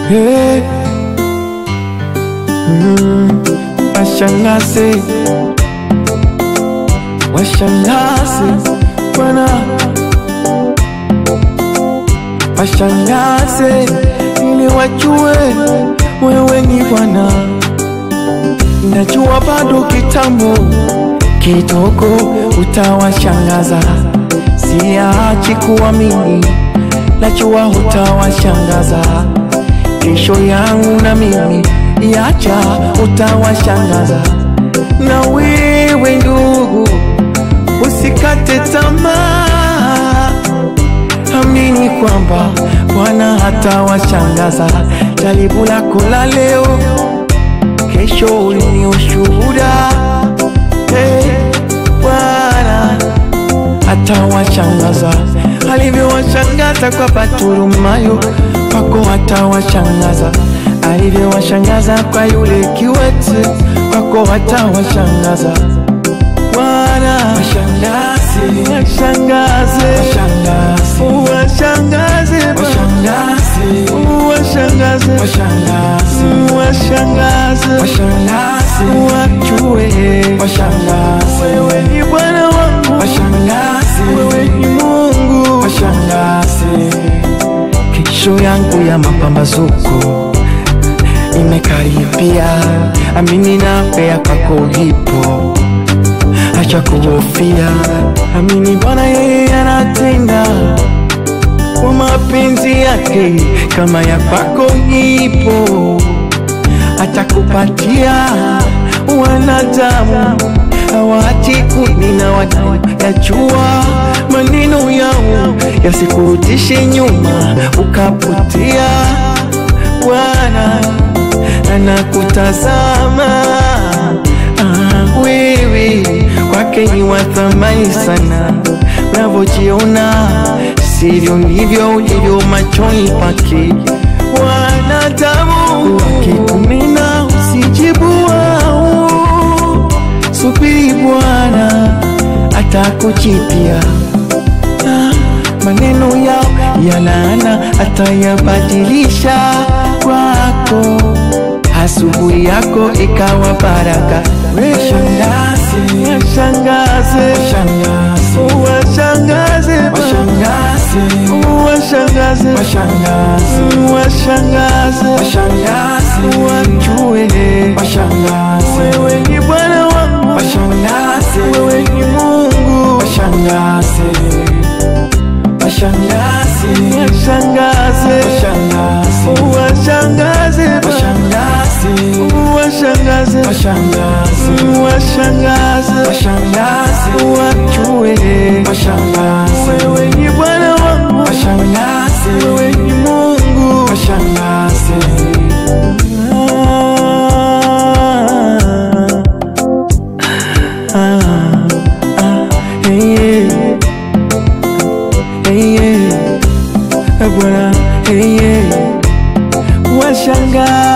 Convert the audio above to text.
Hey. Mm. Washangaze, washangaze Bwana, washangaze ili wajue wewe ni Bwana. Najua bado kitambo kidogo utawashangaza, siachi kuamini, najua utawashangaza kesho yangu na mimi yacha utawashangaza. Na wewe ndugu, usikate tamaa, amini kwamba Bwana hatawashangaza. Jaribu lako la leo, kesho ni ushuhuda. Hey, Bwana atawashangaza alivyowashangaza kwa Bartimayo, kwako atawashangaza alivyowashangaza kwa yule kiwete, kwako atawashangaza. Bwana washangaze, washangaze, washangaze, washangaze, washangaze, washangaze, washangaze, washangaze, wajue, washangaze, wewe ni Bwana wangu, washangaze, wewe ni Mungu, washangaze. Kesho yangu ya mapambazuko imekaribia, amini nawe ya kwako ipo, acha kuhofia, amini Bwana yeye anatenda kwa mapenzi yake, kama ya kwako ipo, atakupatia wanadamu hawaachi kunena wanayajua maneno yao yasikurudishe nyuma ukapotea. Bwana anakutazama ah, wewe kwake ni wa thamani sana, unavyojiona sivyo ndivyo ulivyo machoni pake. Wanadamu wakikunena usijibu wao, subiri Bwana atakujibia. Ah, maneno yao ya laana atayabadilisha kwako, asubuhi yako ikawa baraka. Washangaze, washangaze, washangaze, washangaze, washangaze, washangaze, wajue wewe ni Bwana wangu, wewe ni Mungu, washangaze, washangaze, washangaze, washangaze, washangaze, washangaze, wajue wewe ni Bwana wangu, wewe ni Mungu, Ah, ah, ah, hey, yeah. Hey, yeah. Bwana hey, yeah. washangaa